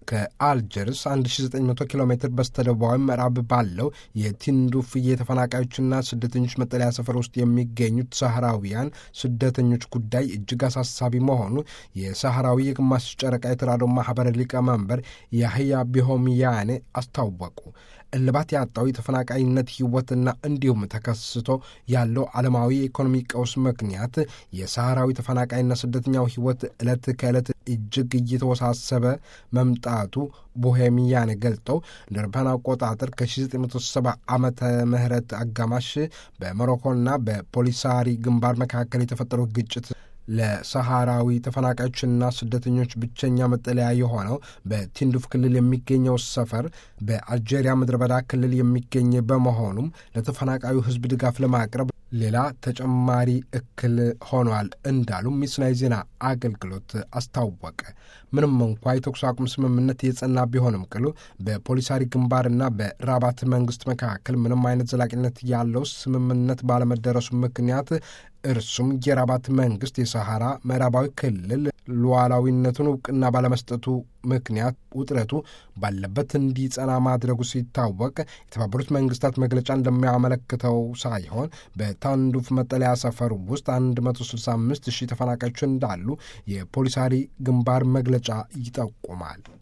ከአልጀርስ 1900 ኪሎ ሜትር በስተደቡባዊ ምዕራብ ባለው የቲንዱፍ የተፈናቃዮችና ስደተኞች መጠለያ ሰፈር ውስጥ የሚገኙት ሳህራዊያን ስደተኞች ጉዳይ እጅግ አሳሳቢ መሆኑ የሳህራዊ የግማሽ ጨረቃ የተራድኦ ማኅበር ሊቀመንበር ያህያ ቢሆሚያኔ አስታወቁ። እልባት ያጣው የተፈናቃይነት ሕይወትና እንዲሁም ተከስቶ ያለው ዓለማዊ የኢኮኖሚ ቀውስ ምክንያት የሳህራዊ ተፈናቃይና ስደተኛው ሕይወት ዕለት ከዕለት እጅግ እየተወሳሰበ መምጣቱ ቦሄሚያን ገልጠው እንደ አውሮፓውያን አቆጣጠር ከ1970 ዓመተ ምህረት አጋማሽ በሞሮኮና በፖሊሳሪ ግንባር መካከል የተፈጠረው ግጭት ለሰሃራዊ ተፈናቃዮችና ስደተኞች ብቸኛ መጠለያ የሆነው በቲንዱፍ ክልል የሚገኘው ሰፈር በአልጄሪያ ምድረ በዳ ክልል የሚገኝ በመሆኑም ለተፈናቃዩ ሕዝብ ድጋፍ ለማቅረብ ሌላ ተጨማሪ እክል ሆኗል እንዳሉ ሚስናይ ዜና አገልግሎት አስታወቀ። ምንም እንኳ የተኩስ አቁም ስምምነት የጸና ቢሆንም ቅሉ በፖሊሳሪ ግንባርና በራባት መንግስት መካከል ምንም አይነት ዘላቂነት ያለው ስምምነት ባለመደረሱ ምክንያት እርሱም የራባት መንግስት የሰሐራ ምዕራባዊ ክልል ሉዓላዊነቱን እውቅና ባለመስጠቱ ምክንያት ውጥረቱ ባለበት እንዲጸና ማድረጉ ሲታወቅ የተባበሩት መንግስታት መግለጫ እንደሚያመለክተው ሳይሆን በታንዱፍ መጠለያ ሰፈር ውስጥ 165 ሺህ ተፈናቃዮች እንዳሉ የፖሊሳሪ ግንባር መግለጫ ይጠቁማል።